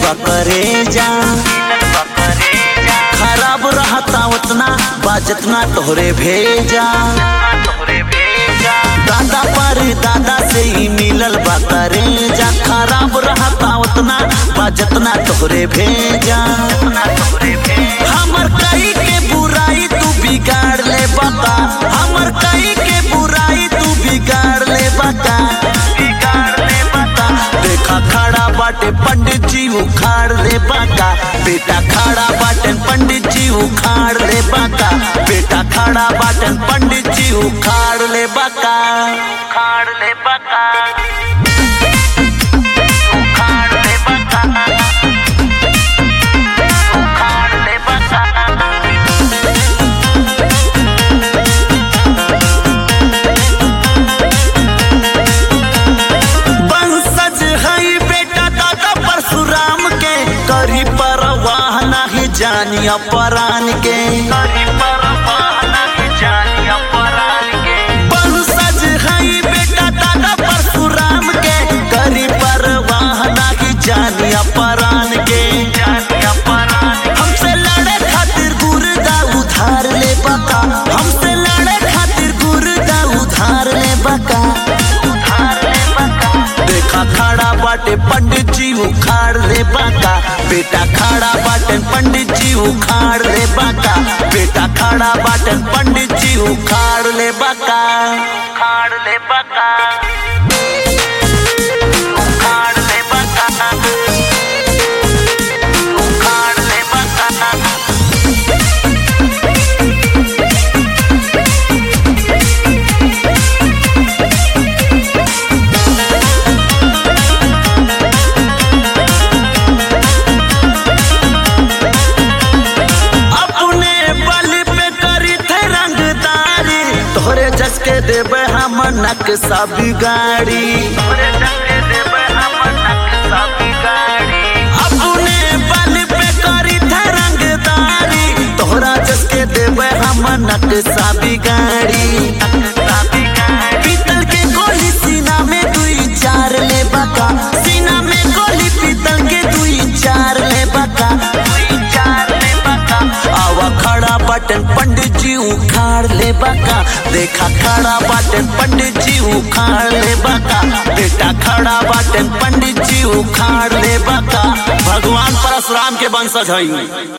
बकरे जा खराब रहता उतना बाजतना तोहरे भेजा दादा पर दादा से ही मिलल बकरे जा खराब रहता उतना बाजतना तोहरे भेजा हमर कई के बुराई तू बिगाड़ ले बता हमर कई के बुराई तू बिगाड़ ले बता बिगाड़ ले बता देखा खड़ा बाटे पंडित जी उखाड़ ले बाका बेटा खड़ा बाटन पंडित जी उखाड़ ले बाका बेटा खड़ा बाटन पंडित जी उखाड़ ले बाका उखाड़ ले बाका उखाड़ ले बाका उखाड़ ले बाका वंशज हई बेटा दादा परशुराम के करी परवाह नहीं जानिया परान के वंशज हई बेटा दादा परशुराम के करी परवाह नहीं जानिया परान के हमसे लड़े खातिर गुर्दा उधार ले बका हमसे लड़े खातिर गुर्दा उधार ले बका उधार ले बका देखा खड़ा बाटे पंडित जी उखाड़ ले बाका बेटा खड़ा बाटन पंडित जी उखाड़ ले बाका बेटा खड़ा बाटन पंडित जी उखाड़ ले बाका उखाड़ ले बाका उखाड़ ले बाका उखाड़ ले बाका अपने बल पे करी थे रंगदारी तोहरे जस के देवे हम नक्शा बिगाड़ी अपने बल पे करी थे रंगदारी तोहरा जस के देवे हम नक्शा बिगाड़ी पीतल के गोली सीना में दुई चार ले बका सीना में गोली पीतल के दुई चार ले बका दुई चार ले बका आवा खड़ा बटन पंडित जी उखाड़ ले बका देखा खड़ा बटन पंडित जी उखाड़ ले बका बेटा खड़ा बटन पंडित जी उखाड़ ले बका भगवान परशुराम के वंशज हई